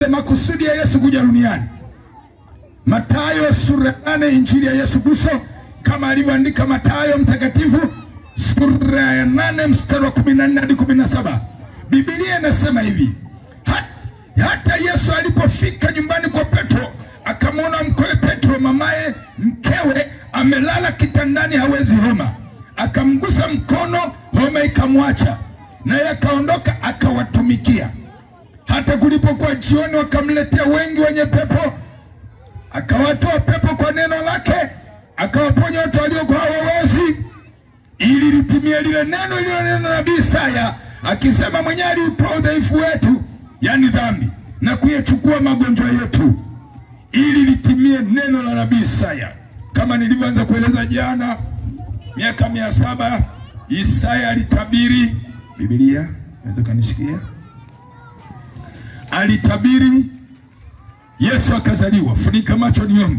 makusudi ya Yesu kuja duniani. Mathayo sura ya nane injili ya Yesu Kristo kama alivyoandika Mathayo mtakatifu sura ya nane mstari wa kumi na nne hadi kumi na saba Biblia inasema hivi hat, hata Yesu alipofika nyumbani kwa Petro akamwona mkewe Petro mamaye mkewe amelala kitandani hawezi homa, akamgusa mkono, homa ikamwacha, naye akaondoka akawatumikia. Hata kulipokuwa jioni, wakamletea wengi wenye pepo, akawatoa pepo kwa neno lake, akawaponya watu waliokuwa hawawezi, ili litimie lile neno lililonena na nabii Isaya akisema, mwenyewe aliutoa udhaifu wetu, yani dhambi, na kuyachukua magonjwa yetu, ili litimie neno la nabii Isaya. Kama nilivyoanza kueleza jana, miaka mia saba Isaya alitabiri. Biblia naweza kanishikia alitabiri Yesu akazaliwa. Funika macho niombe.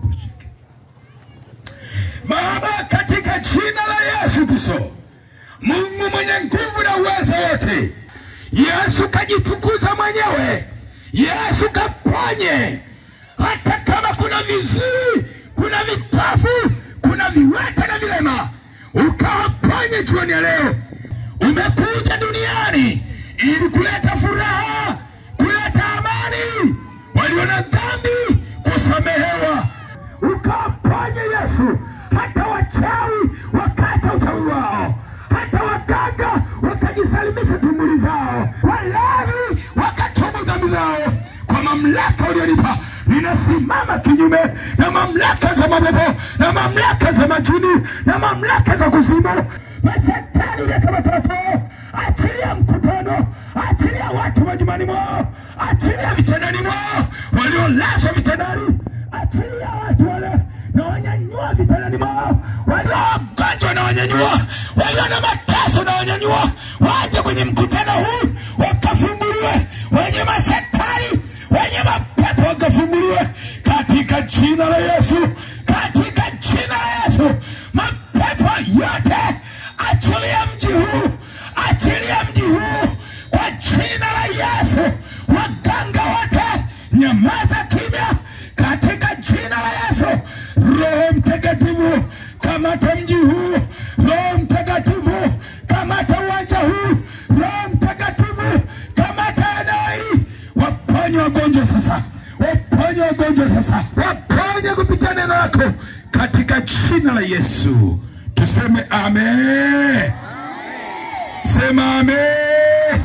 Baba, katika jina la Yesu Kristo, Mungu mwenye nguvu na uwezo wote, Yesu kajitukuza mwenyewe, Yesu kaponye, hata kama kuna viziwi, kuna vipofu, kuna viwete na vilema, ukawaponye jioni ya leo. Umekuja duniani ili kuleta furaha kuleta amani, walio na dhambi kusamehewa, ukawaponye Yesu. Hata wachawi wakata uchawi wao, hata waganga wakajisalimisha tumbuli zao, walavi wakatubu dhambi zao. Kwa mamlaka ulionipa, ninasimama kinyume na mamlaka za mapepo na mamlaka za majini na mamlaka za kuzimu, mashetani leta watoto achilia mkutano, achilia watu majumbani mwao, achilia vitandani mwao, waliolazwa vitandani, achilia watu wale na wanyanyua vitandani mwao, walio wagonjwa na wanyanyua, walio na mateso na wanyanyua, waje kwenye mkutano huu wakafunguliwe, wenye mashetani, wenye mapepo wakafunguliwe katika jina la Yesu, katika jina la Yesu, mapepo yote achilia mji huu achilia mji huu kwa jina la Yesu. Waganga wote nyamaza kimya katika jina la Yesu. Roho Mtakatifu kamata mji huu, Roho Mtakatifu kamata uwanja huu, Roho Mtakatifu kamata eneo hili, waponye wagonjwa sasa, waponye wagonjwa sasa, waponye kupitia neno lako katika jina la Yesu. Tuseme amen. Sema amen.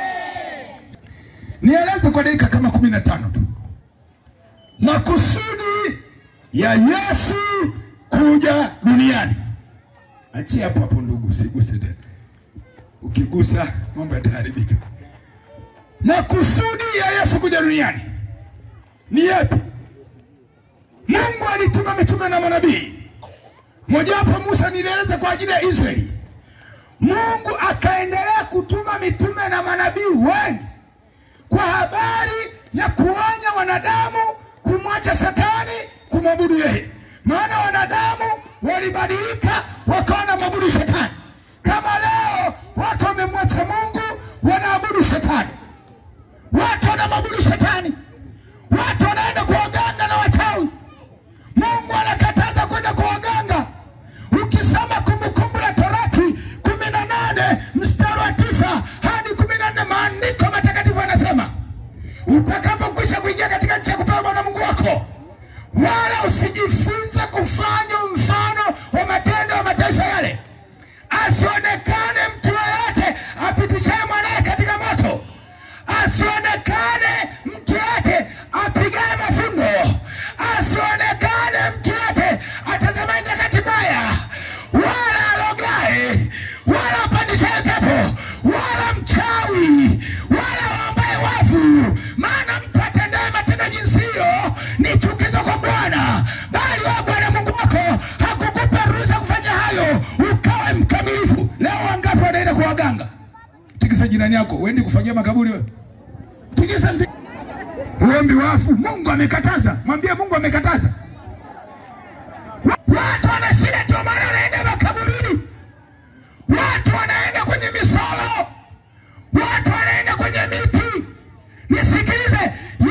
Nieleze kwa dakika kama kumi na tano tu makusudi ya Yesu kuja duniani. Achia hapo hapo, ndugu, usiguse tena. Ukigusa mambo yataharibika. Makusudi ya Yesu kuja duniani ni yapi? Mungu alituma mitume na manabii, mojawapo Musa, nilieleza kwa ajili ya Israeli. Mungu akaendelea kutuma mitume na manabii wengi kwa habari ya kuonya wanadamu kumwacha Shetani, kumwabudu yeye. Maana wanadamu walibadilika wakawa wanamwabudu Shetani. Kama leo watu wamemwacha Mungu, wanaabudu Shetani, watu wanamwabudu Shetani, watu wanaenda kwa waganga na wachawi. Mungu anakataza kwenda kwa waganga. Ukisoma Kumbukumbu la Torati kumi na nane mstari wa tisa hadi kumi na nne maandiko matakatifu anasema utakapokwisha kuingia katika nchi ya kupewa Bwana Mungu wako, wala usijifunze kufanya mfano wa matendo ya mataifa yale, asionekane mtu yeyote apitishaye mwanaye katika moto, asionekane mtu yeyote apigaye mafungo, asionekane mtu yeyote atazamaye nyakati mbaya, wala alogaye, wala apandishaye pepo, wala mchawi, wala waombaye wafu. Maana mtu atendaye matendo jinsi hiyo ni chukizo kwa Bwana, bali wa Bwana Mungu wako hakukupa ruhusa kufanya hayo ukawe mkamilifu. Leo wangapi wanaenda kwa waganga? Tikisa jirani yako, uendi kufagia makaburi wewe. Tikisa mpi- uombi wafu. Mungu amekataza, mwambie Mungu amekataza. Watu wana shida, ndio maana wanaenda makaburini. Watu wanaenda kwenye misolo, watu wanaenda kwenye miti. Nisikilize,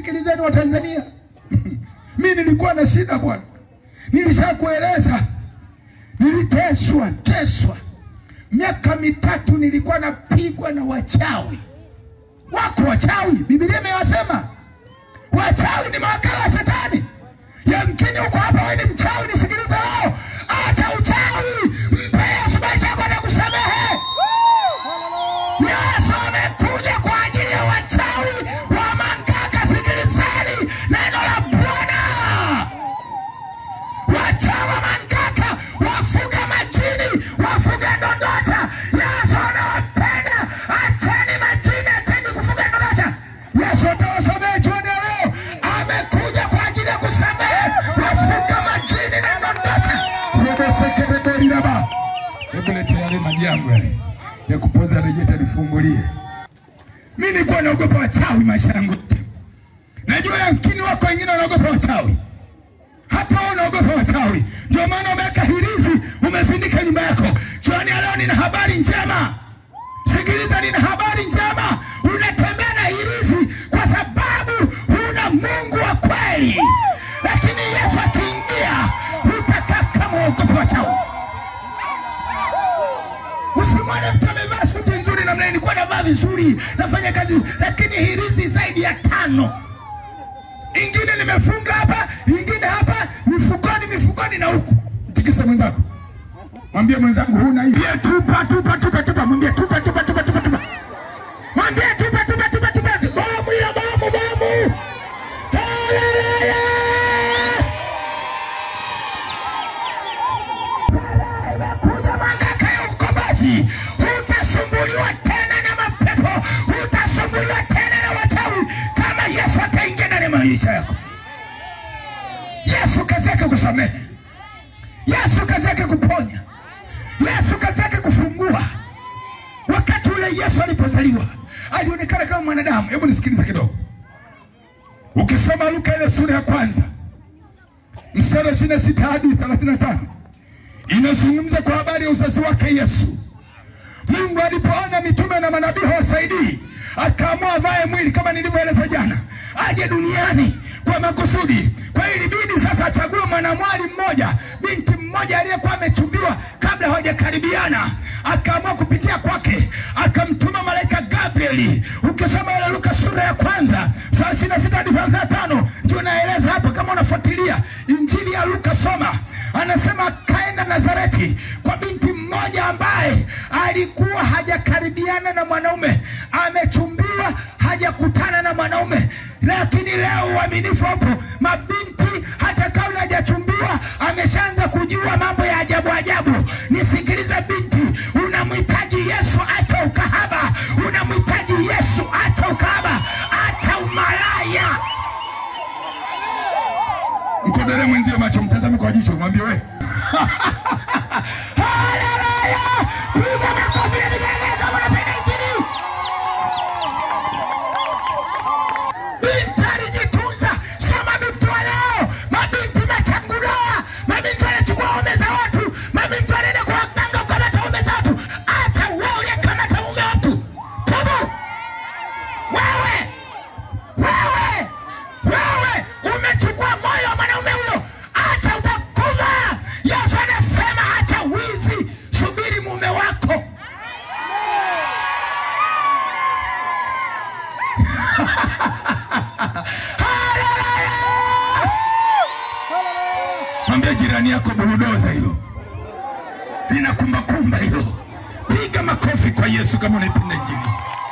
Sikilizeni wa Tanzania, mi nilikuwa na shida bwana, nilishakueleza, niliteswa teswa miaka mitatu, nilikuwa napigwa na wachawi. Wako wachawi, Biblia imewasema wachawi ni mawakala wa Shetani. Yamkini uko hapa, wewe ni mchawi, nisikilize leo, hata uchawi mpe Yesu maisha yako na kusamehe. Yesu amekuja kwa ajili ya wachawi wa Mangaka. Sikilizeni neno la Bwana. Wachawi wa Mangaka wafuga majini, wafuga ndondota. Yesu anawapenda. Acheni majini, acheni kufuga ndondota. Yesu atawasamehe jioni ya leo. Amekuja kwa ajili ya kusamehe wafuga majini na ndondota. Robosekerebeliraba. Hebu lete yale maji yangu yale ya kupoza rejeta nifungulie. Mimi nilikuwa naogopa wachawi maisha yangu yote. Najua yamkini wako wengine wanaogopa wachawi, hata wewe unaogopa wachawi. Ndio maana umeweka hirizi, umezindika nyumba yako. Jioni ya leo nina habari njema. Sikiliza, nina habari njema. Unatembea na hirizi kwa sababu huna Mungu wa kweli, lakini Yesu akiingia utakaa kama uogopa wachawi. Usimwone mtu amevaa suti nzuri namna hii, nilikuwa navaa vizuri, nafanya kazi, lakini hirizi zaidi ya tano, ingine nimefunga hapa, ingine hapa, mifukoni, mifukoni na huku. Tikisa mwenzako, mwambie mwenzangu, huna hii. Mwambie tupa, tupa, tupa, tupa, mwambie tupa, tupa, tupa, tupa, tupa, mwambie tupa, tupa, tupa, tupa, bomu ila bomu, bomu. Haleluya! kuja Mangaka ya ukombozi. Hutasumbuliwa tena na mapepo, hutasumbuliwa tena na wachawi, kama Yesu ataingia ndani ya maisha yako. Yesu kazi yake kusamehe, Yesu kazi yake kuponya, Yesu kazi yake kufungua. Wakati ule Yesu alipozaliwa alionekana kama mwanadamu. Hebu nisikilize kidogo. Ukisoma Luka ile sura ya kwanza mstari wa ishirini na sita hadi thelathini na tano inazungumza kwa habari ya uzazi wake Yesu. Mungu alipoona mitume na manabii hawasaidii, akaamua avae mwili kama nilivyoeleza jana, aje duniani kwa makusudi. Kwa hiyo ilibidi sasa achague mwanamwali mmoja, binti mmoja aliyekuwa amechumbiwa kabla hawajakaribiana, akaamua kupitia kwake, akamtuma malaika Gabrieli. Ukisoma ile Luka sura ya kwanza mstari ishirini na sita hadi thelathini na tano ndio naeleza hapo, kama unafuatilia injili ya Luka soma, anasema akaenda Nazareti kwa binti mmoja ambaye alikuwa hajakaribiana na mwanaume, amechumbiwa, hajakutana na mwanaume. Lakini leo uaminifu hapo, mabinti hata kabla hajachumbiwa ameshaanza kujua mambo ya ajabu ajabu. Nisikilize binti, unamhitaji Yesu, acha ukahaba. Unamhitaji Yesu, acha ukahaba, acha umalaya. Mkodole mwenzio macho, mtazame kwa jicho, mwambie we Haleluya! Piga makofi na vigelegele kama unapenda injili. Binti alijitunza, sio mabinti wa leo. Mabinti machangudoa, mabinti wanachukua waume za watu, mabinti wanaenda kwa waganga kukamata waume za watu. Hata wewe uliyekamata mume wa watu, tubu wewe wewe wewe umechukua moyo wa mwanaume huyo, acha utakufa. Yesu anasema acha wizi, subiri mume wako. Haleluya! Mwambie jirani yako burudoza hilo linakumbakumba hilo. Piga makofi kwa Yesu kama unaipenda injili.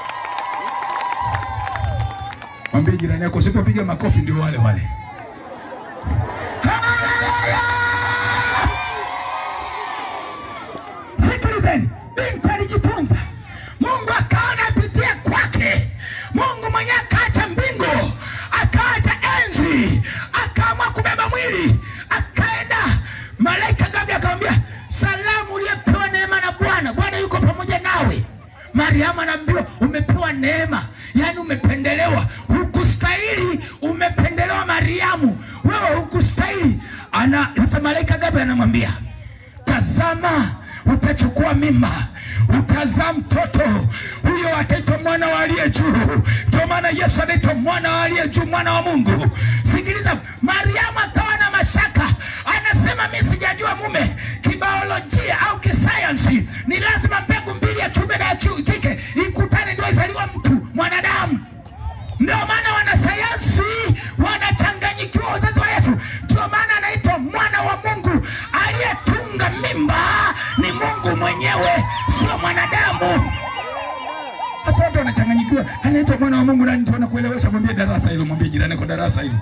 Mwambie jirani yako usipopiga makofi ndio wale wale. Haleluya! Sikilizeni, binti alijitunza, Mungu akaona apitie kwake. Mungu mwenyewe akaacha mbingu, akaacha enzi, akaamua kubeba mwili, akaenda. Malaika Gabrieli akamwambia, salamu uliyepewa neema na Bwana, Bwana yuko pamoja nawe. Mariamu anaambiwa umepewa neema, yaani umependelewa, hukustahili, umependelewa Mariamu, wewe hukustahili. Ana sasa malaika Gabrieli anamwambia tazama, utachukua mimba, utazaa mtoto huyo, ataitwa mwana wa aliye juu. Ndio maana Yesu anaitwa mwana wa aliye juu, mwana wa Mungu. Sikiliza, Mariamu akawa na mashaka, anasema mi sijajua mume. Kibiolojia au kisayansi, ni lazima mbegu mbili ya kiume na ya ki- kike ikutane ndio izaliwa mtu mwanadamu. Ndio maana wanasayansi wanachanganyikiwa uzazi wa Yesu. Ndio maana anaitwa mwana wa Mungu. Aliyetunga mimba ni Mungu mwenyewe, sio mwanadamu. Sasa watu wanachanganyikiwa, anaitwa mwana wa Mungu. Nani tuona kuelewesha? Mwambie darasa hilo, mwambie jirani kwa darasa hilo.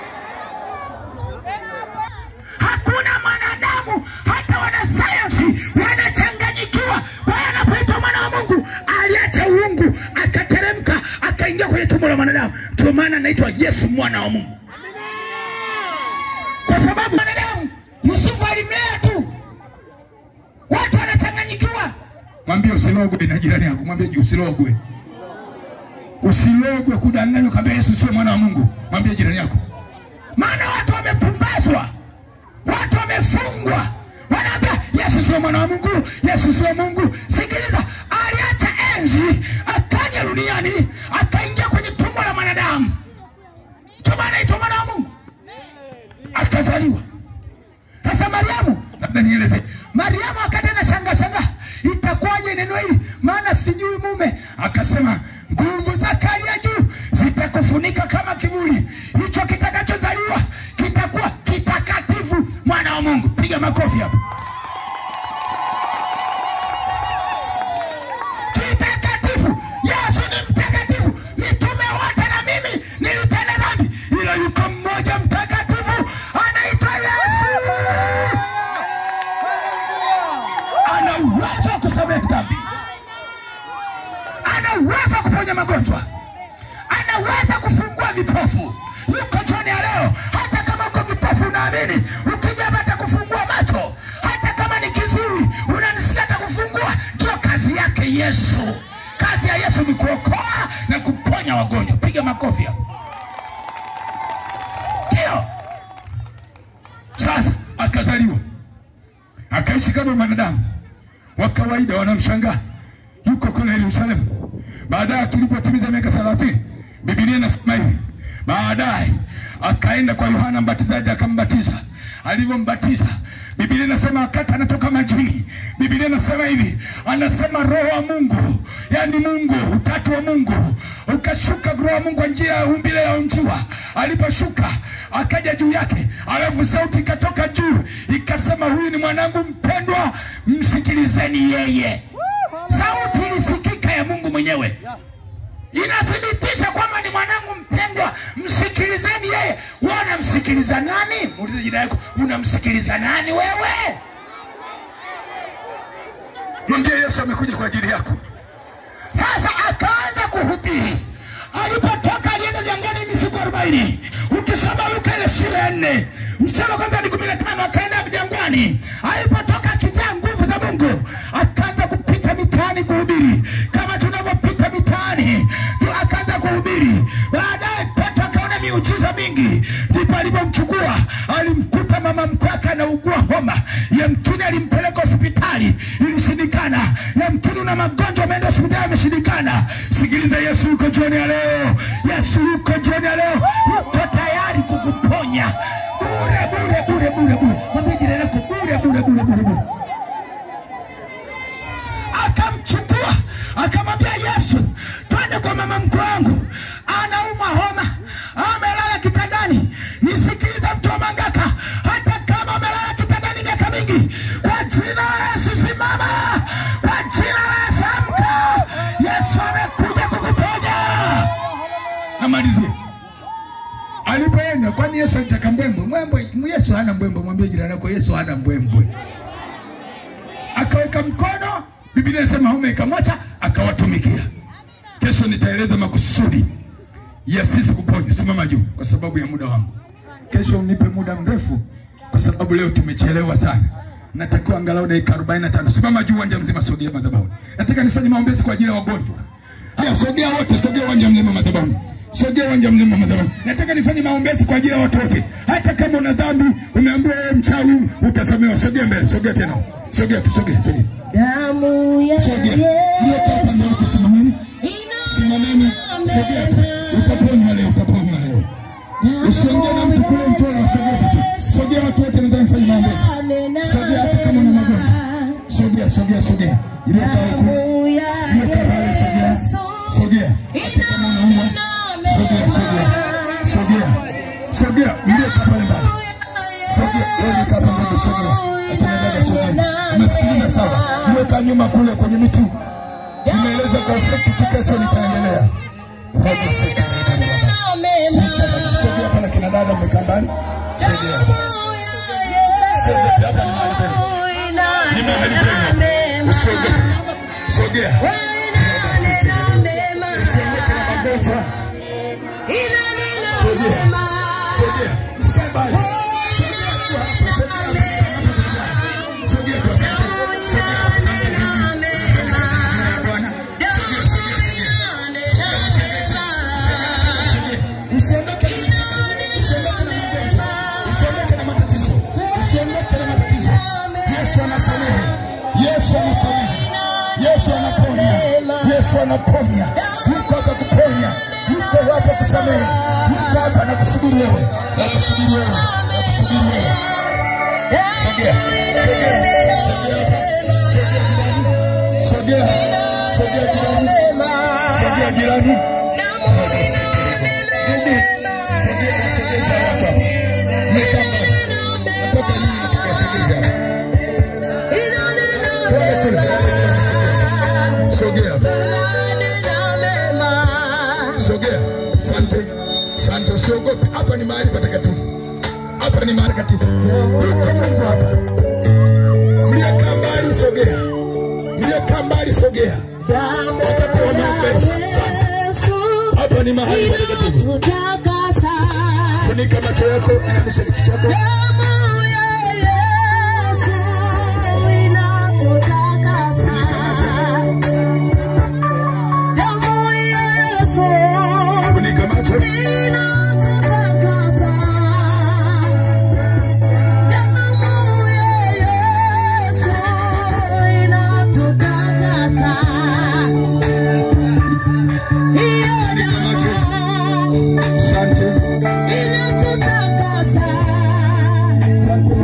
Hakuna mwanadamu, hata wanasayansi wanachanganyikiwa. Kwa hiyo anapoitwa mwana wa Mungu, aliacha uungu akateremka akaingia kwenye tumbo la mwanadamu. Ndio maana anaitwa Yesu mwana wa Mungu, kwa sababu mwanadamu Yusufu alimlea tu. Watu wanachanganyikiwa. Mwambie usilogwe na jirani yako, mwambie usilogwe, usilogwe kudanganywa kwamba Yesu sio mwana wa Mungu. Mwambie jirani yako, maana watu wamepumbazwa, watu wamefungwa, wanaambia Yesu sio mwana wa Mungu, Yesu sio Mungu. Sikiliza, aliacha enzi akaja duniani akaingia kwenye tumbo la mwanadamu, ndio maana anaitwa mwana wa Mungu, akazaliwa. Sasa Mariamu, labda nieleze, Mariamu akati na shanga shanga, itakuwaje neno hili, maana sijui mume. Akasema nguvu zake aliye juu zitakufunika kama kivuli, hicho kitakachozaliwa kitakuwa kitakatifu, mwana wa Mungu. Piga makofi hapo. Kitakatifu, Yesu ni mtakatifu. Mitume wote na mimi nilitenda dhambi, ila yuko mmoja mtakatifu, anaitwa Yesu. Ana uwezo wa kusamehe dhambi, ana uwezo wa kuponya magonjwa, anaweza kufungua vipofu. Yuko jioni ya leo. Hata kama uko kipofu, unaamini, ukija hapa atakufungua macho. Hata kama ni kiziwi, unanisikia, atakufungua. Ndio kazi yake Yesu. Kazi ya Yesu ni kuokoa na kuponya wagonjwa. Piga makofi hapo. Ndio sasa akazaliwa, akaishi kama mwanadamu wa kawaida, wanamshangaa yuko kule Yerusalemu. Baadaye tulipotimiza miaka thelathini, Biblia inasema hivi, baadaye akaenda kwa Yohana Mbatizaji akambatiza. Alivyombatiza, Biblia inasema wakati anatoka majini, Biblia inasema hivi, anasema roho wa Mungu, yaani Mungu, utatu wa Mungu ukashuka, roho wa Mungu kwa njia ya umbile ya njiwa. Aliposhuka akaja juu yake, alafu sauti ikatoka juu ikasema, huyu ni mwanangu mpendwa, msikilizeni yeye. Sauti ilisikika ya Mungu mwenyewe inathibitisha kwamba ni mwanangu mpendwa, msikilizeni yeye. Wewe unamsikiliza nani? Muulize jirani yako, unamsikiliza nani wewe? Mwambie Yesu amekuja kwa ajili yako. Sasa akaanza kuhubiri. Alipotoka alienda jangwani misiku arobaini. Ukisoma Luka ile sura ya nne mstari wa kwanza hadi kumi na tano akaenda jangwani. Alipotoka akijaa nguvu za Mungu, akaanza kupita mitaani kuhubiri kama tunavyopita mitaani tu, akaanza kuhubiri. Baadaye Petro akaona miujiza mingi, ndipo alipomchukua alimkuta mama mkwe wake anaugua homa, yamkini alimpeleka hospitali, ilishindikana. Yamkini una magonjwa, ameenda hospitali, ameshindikana. Sikiliza, Yesu yuko jioni ya leo. Yesu yuko jioni ya leo, yuko tayari kukuponya bure bure bure bure bure. Mwambie jirani yako bure bure bure bure bure. Akamchukua akamwambia Yesu, twende kwa mama mkwe wangu, anaumwa homa, amelala kitandani. Nisikiliza mtu wa Mangaka, hata kama amelala kitandani miaka mingi, kwa jina la Yesu simama, kwa jina la Yesu amka. Yesu amekuja kukuponya. Namalizia alipoenda, kwani Yesu alitaka mbwembwe? Mbwembwe, Yesu hana mbwembwe. Mwambie jirani yako, Yesu hana mbwembwe. Akaweka mkono, Biblia inasema homa ikamwacha, akawatumikia. Kesho nitaeleza makusudi ya sisi kuponywa. Simama juu kwa sababu ya muda wangu. Kesho unipe muda mrefu kwa sababu leo tumechelewa sana. Natakiwa angalau dakika 45. Simama juu, uwanja mzima, sogea madhabahu. Nataka nifanye maombezi kwa ajili ya wagonjwa. Haya, sogea wote, sogea uwanja mzima madhabahu. Sogea uwanja mzima madhabahu. Nataka nifanye maombezi kwa ajili ya watu wote. Hata kama una dhambi, umeambiwa wewe mchawi, utasamehewa. Sogea mbele, sogea tena. Sogea tu, sogea, sogea. damu ya Sogea. Mliokaa hapa ndio Yesu kusimameni. Simameni. Sogea tu. Utaponywa leo, utaponywa leo. Usiongee na mtu kule mchoro, sogea tu. Sogea watu wote ndio mfanye maombezi. Sogea hata kama una magonjwa. Sogea, sogea, sogea. Iliyokaa huku. Iliyokaa pale, sogea. Sogea. Hata kama unaumwa. Sogea, sogea. Sogea. Sogea. Iliyokaa pale mbali. Sogea. Wewe kaa pale, sogea. Hata dada sogea. Umesikiliza sawa? Iliyokaa nyuma kule kwenye miti. Nimeeleza kwa ufupi kesho nitaendelea. Roho sasa. Sogea pale kina dada mmekaa mbali. Sogea. Ni mahali penu. Usiogope. Sogea. Usiondoke na magonjwa. Sogea. Sogea. Msikae mbali. Sogea tu hapa. Sogea hapa. Sogea tu asante. Sogea asante. Bwana. Sogea, sogea, sogea. Sogea. Usiondoke na usiondoke na magonjwa. Usiondoke na matatizo. Usiondoke na matatizo. Yesu anasamehe. Yesu anasamehe. Yesu anaponya. Yesu anaponya. Yuko hapa kuponya. Yuko hapa kusamehe. Yuko hapa na kusubiri wewe. Na kusubiri wewe. Na kusubiri wewe. Sogea. Sogea. Sogea. Sogea jirani. Sogea jirani. Ndugu. Sogea na sogeza watu hapa. Mmekaa mbali. Natoka nyinyi nataka sogeza hapa. Pole kule. Sogea. Sogea. Asante. Asante. Usiogope. Hapa ni mahali patakatifu. Hapa ni mahali patakatifu. Yuko Mungu hapa. Mliokaa mbali sogea. Mliokaa mbali sogea. Wakati wa maombezi. Asante. Hapa ni mahali patakatifu. Funika macho yako, inamisha kichwa chako. Funika macho. Funika macho. Asante. Asante.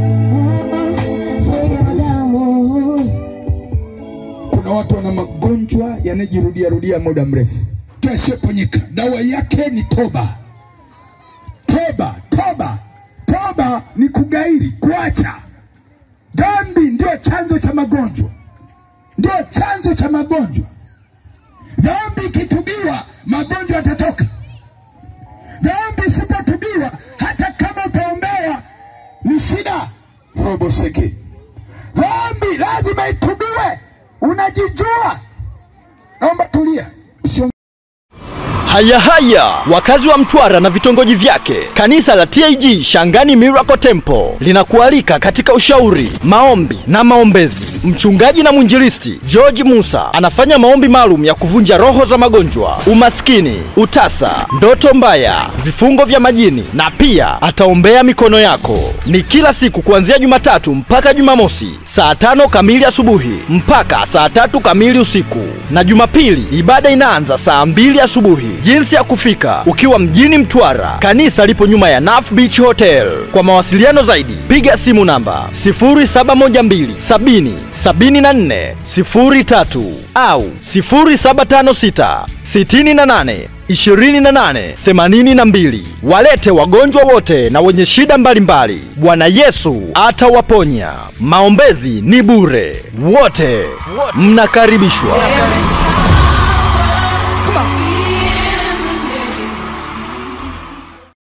Kuna watu wana magonjwa yanayojirudia rudia muda mrefu yasiyoponyeka. Dawa yake ni toba. Toba, toba, toba ni kugairi, kuacha dhambi. Ndio chanzo cha magonjwa, ndio chanzo cha magonjwa. Dhambi ikitubiwa, magonjwa yatatoka. Dhambi isipotubiwa, hata kama utaombewa, ni shida. Robo seke, dhambi lazima itubiwe. Unajijua, naomba tulia, usio Haya haya, wakazi wa Mtwara na vitongoji vyake, kanisa la TAG Shangani Miracle Temple linakualika katika ushauri, maombi na maombezi. Mchungaji na mwinjilisti George Musa anafanya maombi maalum ya kuvunja roho za magonjwa, umaskini, utasa, ndoto mbaya, vifungo vya majini na pia ataombea mikono yako. Ni kila siku kuanzia Jumatatu mpaka Jumamosi saa tano kamili asubuhi mpaka saa tatu kamili usiku, na Jumapili ibada inaanza saa mbili asubuhi. Jinsi ya kufika ukiwa mjini Mtwara, kanisa lipo nyuma ya Naf Beach Hotel. Kwa mawasiliano zaidi piga simu namba 0712 70 74 03 au 0756 68 28 82. Walete wagonjwa wote na wenye shida mbalimbali, Bwana Yesu atawaponya. Maombezi ni bure, wote mnakaribishwa. Come on.